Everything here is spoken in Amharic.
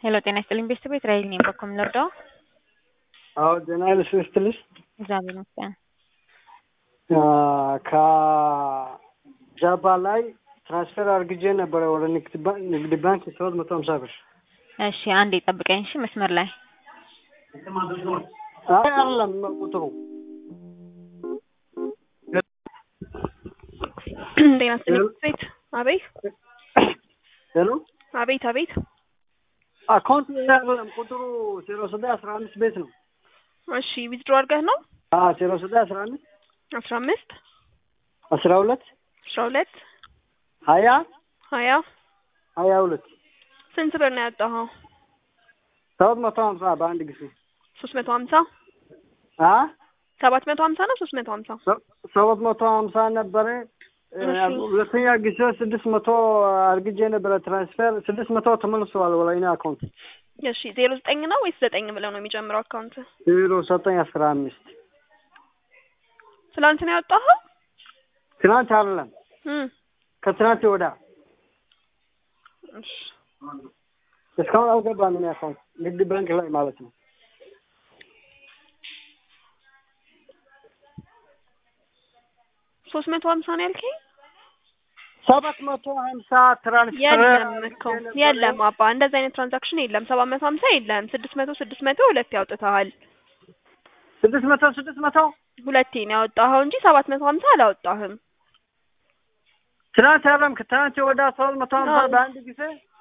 ሄሎ ጤና ይስጥልኝ ቤተሰብ እስራኤል ነኝ። በኩል ልርዳው? አዎ ጤና ይስጥልኝ። እግዚአብሔር ይመስገን። ከጃባ ላይ ትራንስፈር አርግጄ ነበረ ወደ ንግድ ባንክ ንግድ ባንክ ሰባት መቶ ሀምሳ ብር። እሺ አንዴ ጠብቀኝ። እሺ መስመር ላይ አይ አይደለም ቁጥሩ ጤና ይስጥልኝ ቤት አቤት ሄሎ አቤት አቤት አካውንት አይደለም ቁጥሩ ዜሮ ስድስት አስራ አምስት ቤት ነው። እሺ ዊዝድሮ አድርገህ ነው አዎ ዜሮ ስድስት አስራ አምስት አስራ አምስት አስራ ሁለት አስራ ሁለት ሀያ ሀያ ሀያ ሁለት ስንት ብር ነው ያወጣኸው? ሰባት መቶ ሀምሳ በአንድ ጊዜ ሶስት መቶ ሀምሳ አ ሰባት መቶ ሀምሳ ነው ሶስት መቶ ሀምሳ ሰባት መቶ ሀምሳ ነበረ። እሺ። ሁለተኛ ጊዜ ስድስት መቶ አርግጄ ነበረ ትራንስፈር ስድስት መቶ ተመልሰዋል ወደ እኔ አካውንት እሺ ዜሮ ዘጠኝ ነው ወይስ ዘጠኝ ብለው ነው የሚጀምረው አካውንት? ዜሮ ዘጠኝ አስራ አምስት ትላንት ነው ያወጣኸው? ትናንት አይደለም እም ከትናንት ወዳ እሺ እስካሁን አልገባም እኔ አካውንት ንግድ ባንክ ላይ ማለት ነው። ሶስት መቶ ሀምሳ ነው ያልከኝ? ሰባት መቶ ሀምሳ ትራንስፈር የለም እኮ የለም አባ እንደዚህ አይነት ትራንዛክሽን የለም። ሰባት መቶ ሀምሳ የለም። ስድስት መቶ ስድስት መቶ ሁለቴ ያውጥተሃል። ስድስት መቶ ስድስት መቶ ሁለቴ ነው ያወጣኸው እንጂ ሰባት መቶ ሀምሳ አላወጣህም። ትናንት አይደለም ከትናንት ወዳ ሰባት መቶ ሀምሳ አዎ። በአንድ ጊዜ